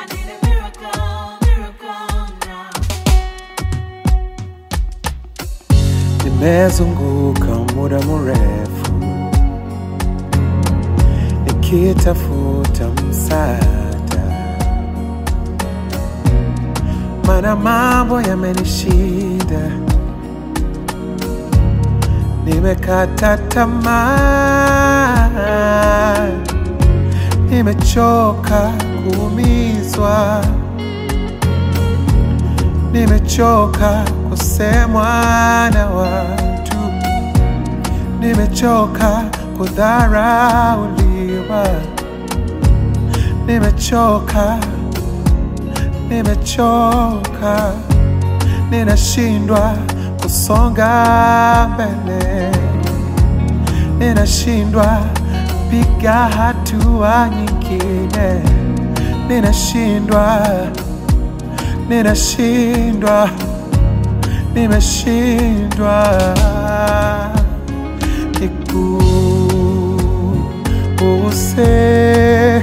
I need a miracle, miracle now. Nimezunguka muda mrefu nikitafuta msaada, mana mambo yamenishinda, nimekata tamaa, nimechoka kuumizwa, nimechoka kusemwa na watu, nimechoka kudharauliwa, nimechoka, nimechoka, ninashindwa kusonga mbele, ninashindwa piga hatua nyingine, ninashindwa, ninashindwa nimeshindwa nikuguse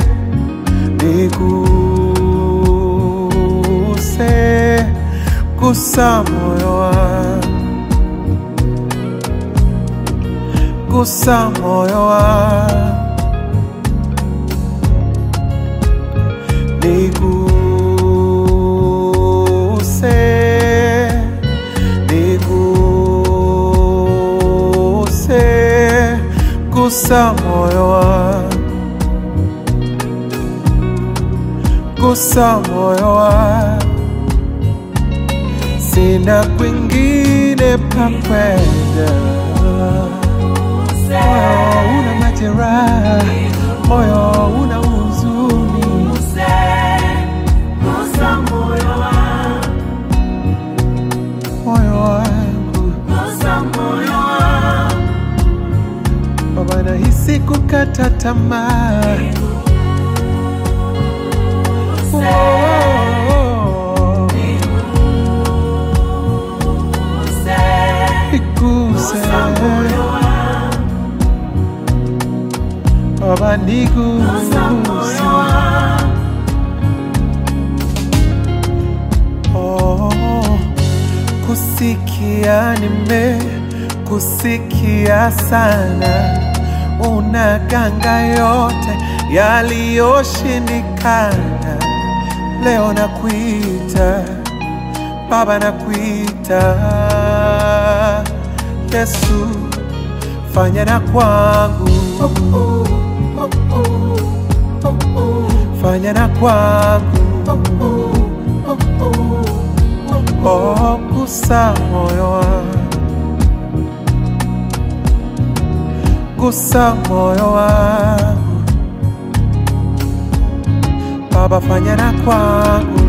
niguse gusa moyo wangu gusa moyo wangu niguse niguse gusa moyo wangu gusa moyo wangu sina kwingine pa kwenda moyo una majeraha moyo una huzuni Gusa moyo wangu, moyo wangu gusa moyo wangu. baba nahisi kukata tamaa Oh, oh, oh. Niguse baba niguse Oh, kusikia nime kusikia sana, unaganga yote yaliyoshindikana. Leo nakuita Baba, nakuita Yesu, fanya na kwangu, fanya na kwangu Oh, gusa moyo wangu, gusa moyo wangu, Baba fanya na kwangu,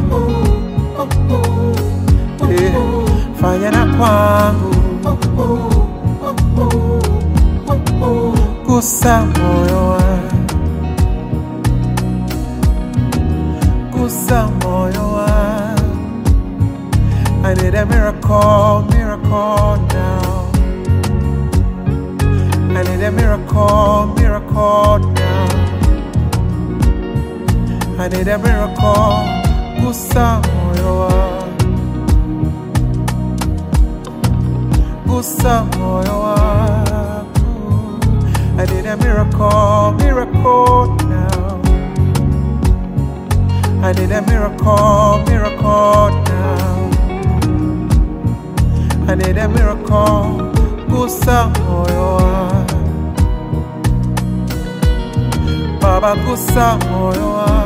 eh, fanya na kwangu, gusa moyo wangu, gusa moyo wangu. I need a miracle, miracle now. I need a miracle, miracle now. I need a miracle, gusa moyo wangu, gusa moyo wangu. I need a miracle, miracle now. I need a miracle, miracle now. I need a miracle, gusa moyo wangu. Baba gusa moyo wangu.